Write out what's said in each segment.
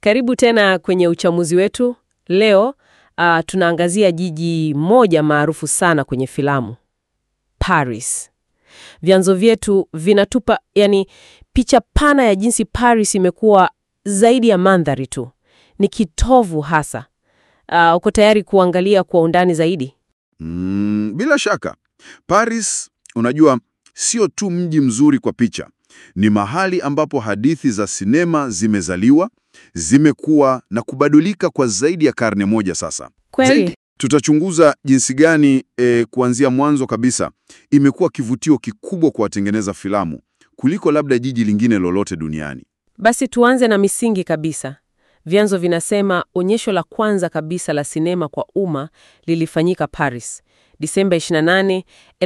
Karibu tena kwenye uchamuzi wetu. Leo uh, tunaangazia jiji moja maarufu sana kwenye filamu, Paris. Vyanzo vyetu vinatupa yani picha pana ya jinsi Paris imekuwa zaidi ya mandhari tu, ni kitovu hasa. Uh, uko tayari kuangalia kwa undani zaidi? Mm, bila shaka. Paris, unajua, sio tu mji mzuri kwa picha. Ni mahali ambapo hadithi za sinema zimezaliwa, zimekuwa na kubadilika kwa zaidi ya karne moja sasa. Kweli. Tutachunguza jinsi gani e, kuanzia mwanzo kabisa imekuwa kivutio kikubwa kwa watengeneza filamu kuliko labda jiji lingine lolote duniani. Basi tuanze na misingi kabisa. Vyanzo vinasema onyesho la kwanza kabisa la sinema kwa umma lilifanyika Paris, Disemba 28,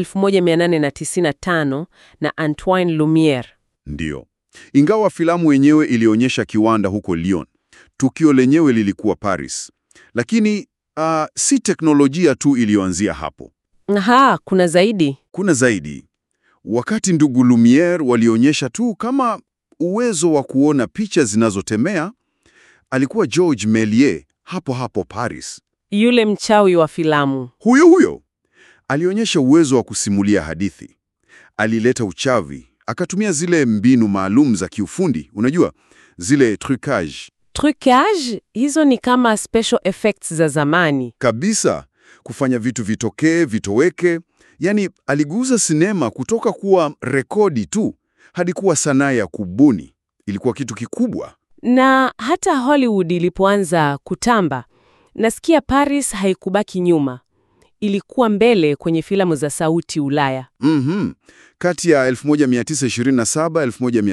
1895 na Antoine Lumiere. Ndiyo. Ingawa filamu yenyewe ilionyesha kiwanda huko Lyon, tukio lenyewe lilikuwa Paris. Lakini ah, si teknolojia tu iliyoanzia hapo. Aha, kuna zaidi. Kuna zaidi. Wakati ndugu Lumiere walionyesha tu kama uwezo wa kuona picha zinazotemea, alikuwa George Méliès hapo hapo Paris. Yule mchawi wa filamu. Huyo huyo alionyesha uwezo wa kusimulia hadithi. Alileta uchawi, akatumia zile mbinu maalum za kiufundi, unajua zile trucage Trucage, hizo ni kama special effects za zamani. kabisa, kufanya vitu vitokee vitoweke. Yaani aliguza sinema kutoka kuwa rekodi tu hadi kuwa sanaa ya kubuni. Ilikuwa kitu kikubwa. Na hata Hollywood ilipoanza kutamba, nasikia Paris haikubaki nyuma. Ilikuwa mbele kwenye filamu za sauti Ulaya. Mhm. Kati ya 1927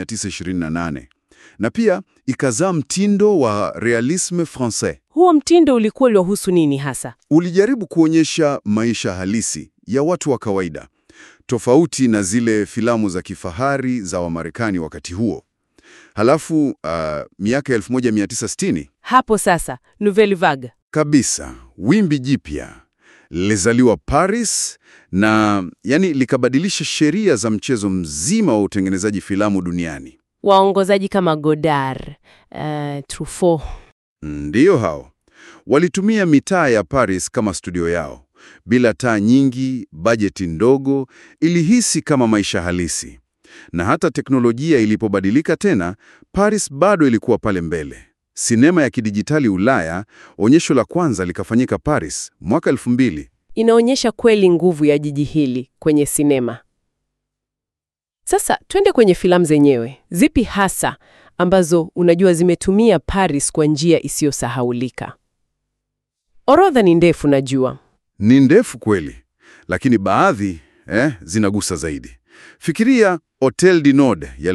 1928, na pia ikazaa mtindo wa realisme français. Huo mtindo ulikuwa uliohusu nini hasa? Ulijaribu kuonyesha maisha halisi ya watu wa kawaida, tofauti na zile filamu za kifahari za Wamarekani wakati huo. Halafu uh, miaka 1960 Hapo sasa, Nouvelle Vague. kabisa, wimbi jipya lilizaliwa Paris na yani likabadilisha sheria za mchezo mzima wa utengenezaji filamu duniani. Waongozaji kama Godard, uh, Truffaut. Ndiyo hao walitumia mitaa ya Paris kama studio yao, bila taa nyingi, bajeti ndogo, ilihisi kama maisha halisi. Na hata teknolojia ilipobadilika tena, Paris bado ilikuwa pale mbele. Sinema ya kidijitali Ulaya, onyesho la kwanza likafanyika Paris mwaka 2000. Inaonyesha kweli nguvu ya jiji hili kwenye sinema. Sasa twende kwenye filamu zenyewe. Zipi hasa ambazo unajua zimetumia Paris kwa njia isiyosahaulika? Orodha ni ndefu najua. Ni ndefu kweli, lakini baadhi eh, zinagusa zaidi. Fikiria Hotel du Nord ya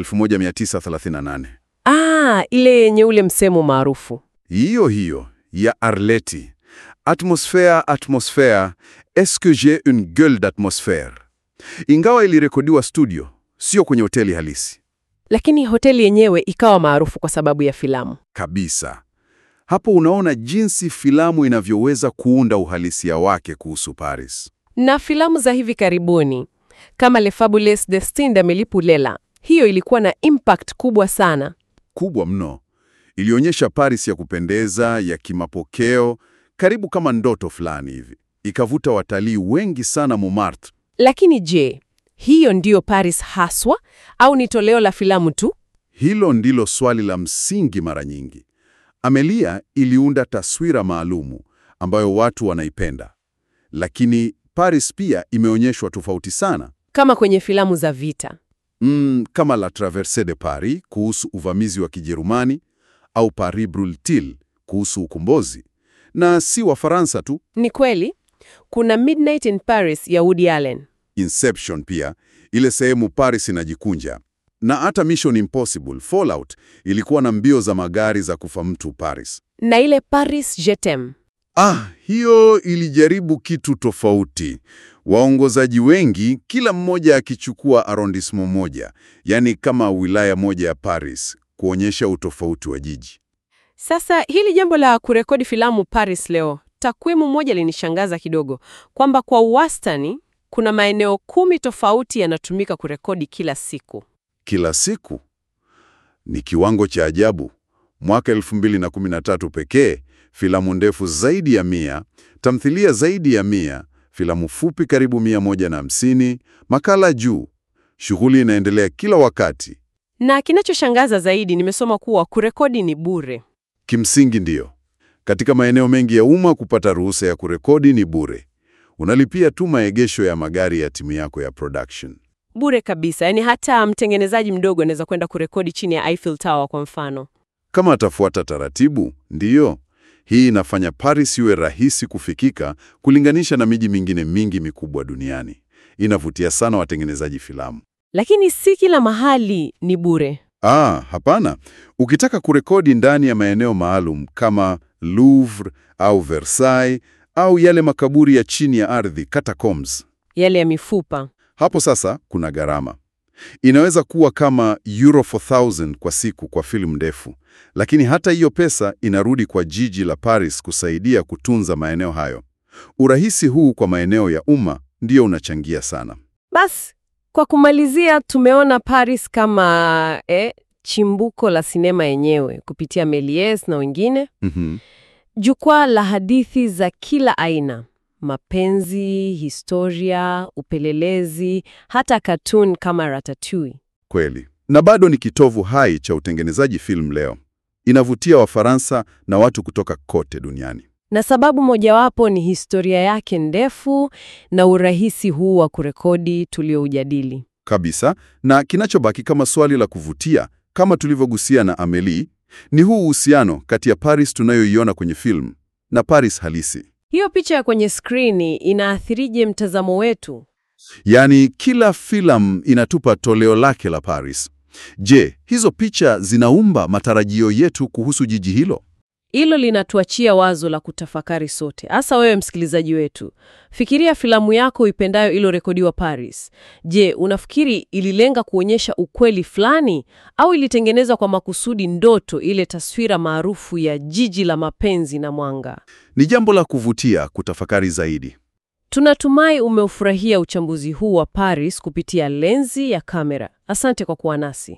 1938. Ah, ile yenye ule msemo maarufu. Hiyo hiyo ya Arletty. Atmosphère, atmosphère, est-ce que j'ai une gueule d'atmosphère? Ingawa ilirekodiwa studio, sio kwenye hoteli halisi Lakini hoteli yenyewe ikawa maarufu kwa sababu ya filamu. kabisa. Hapo unaona jinsi filamu inavyoweza kuunda uhalisia wake kuhusu Paris. Na filamu za hivi karibuni kama Le Fabuleux Destin d'Amélie Poulain, hiyo ilikuwa na impact kubwa sana. Kubwa mno. Ilionyesha Paris ya kupendeza, ya kimapokeo, karibu kama ndoto fulani hivi. Ikavuta watalii wengi sana Montmartre. Lakini je, hiyo ndiyo Paris haswa au ni toleo la filamu tu? Hilo ndilo swali la msingi mara nyingi. Amelia iliunda taswira maalumu ambayo watu wanaipenda, lakini Paris pia imeonyeshwa tofauti sana, Kama kwenye filamu za vita. mm, kama La Traversée de Paris kuhusu uvamizi wa Kijerumani au Paris Brûle-t-il kuhusu ukombozi, na si Wafaransa tu. Ni kweli, kuna Midnight in Paris ya Woody Allen. Inception pia, ile sehemu Paris inajikunja, na hata Mission Impossible Fallout ilikuwa na mbio za magari za kufa mtu Paris. Na ile Paris Je t'aime. Ah, hiyo ilijaribu kitu tofauti. Waongozaji wengi, kila mmoja akichukua arrondissement moja, yaani kama wilaya moja ya Paris, kuonyesha utofauti wa jiji. Sasa hili jambo la kurekodi filamu Paris leo, takwimu moja linishangaza kidogo, kwamba kwa wastani kuna maeneo kumi tofauti yanatumika kurekodi kila siku. Kila siku ni kiwango cha ajabu. Mwaka 2013 pekee, filamu ndefu zaidi ya mia, tamthilia zaidi ya mia, filamu fupi karibu 150, makala juu. Shughuli inaendelea kila wakati. Na kinachoshangaza zaidi, nimesoma kuwa kurekodi ni bure. Kimsingi ndiyo. Katika maeneo mengi ya umma kupata ruhusa ya kurekodi ni bure. Unalipia tu maegesho ya magari ya timu yako ya production. Bure kabisa, yaani hata mtengenezaji mdogo anaweza kwenda kurekodi chini ya Eiffel Tower kwa mfano. Kama atafuata taratibu, ndiyo. Hii inafanya Paris iwe rahisi kufikika kulinganisha na miji mingine mingi mikubwa duniani. Inavutia sana watengenezaji filamu. Lakini si kila mahali ni bure. Ah, hapana. Ukitaka kurekodi ndani ya maeneo maalum kama Louvre au Versailles au yale makaburi ya chini ya ardhi catacombs, Yale ya mifupa. hapo sasa kuna gharama. Inaweza kuwa kama euro 4000 kwa siku kwa filamu ndefu, lakini hata hiyo pesa inarudi kwa jiji la Paris kusaidia kutunza maeneo hayo. Urahisi huu kwa maeneo ya umma ndio unachangia sana. Basi, kwa kumalizia, tumeona Paris kama eh, chimbuko la sinema yenyewe kupitia Méliès na wengine, Mhm. jukwaa la hadithi za kila aina: mapenzi, historia, upelelezi, hata katuni kama Ratatouille. Kweli. Na bado ni kitovu hai cha utengenezaji filamu leo. Inavutia Wafaransa na watu kutoka kote duniani. Na sababu mojawapo ni historia yake ndefu na urahisi huu wa kurekodi tulioujadili. Kabisa. Na kinachobaki kama swali la kuvutia, kama tulivyogusia na Amelie, ni huu uhusiano kati ya Paris tunayoiona kwenye filamu na Paris halisi. Hiyo picha ya kwenye skrini inaathirije mtazamo wetu? Yaani kila filamu inatupa toleo lake la Paris. Je, hizo picha zinaumba matarajio yetu kuhusu jiji hilo? Hilo linatuachia wazo la kutafakari sote, hasa wewe msikilizaji wetu. Fikiria filamu yako ipendayo iliyorekodiwa Paris. Je, unafikiri ililenga kuonyesha ukweli fulani au ilitengenezwa kwa makusudi ndoto, ile taswira maarufu ya jiji la mapenzi na mwanga? Ni jambo la kuvutia kutafakari zaidi. Tunatumai umeufurahia uchambuzi huu wa Paris kupitia lenzi ya kamera. Asante kwa kuwa nasi.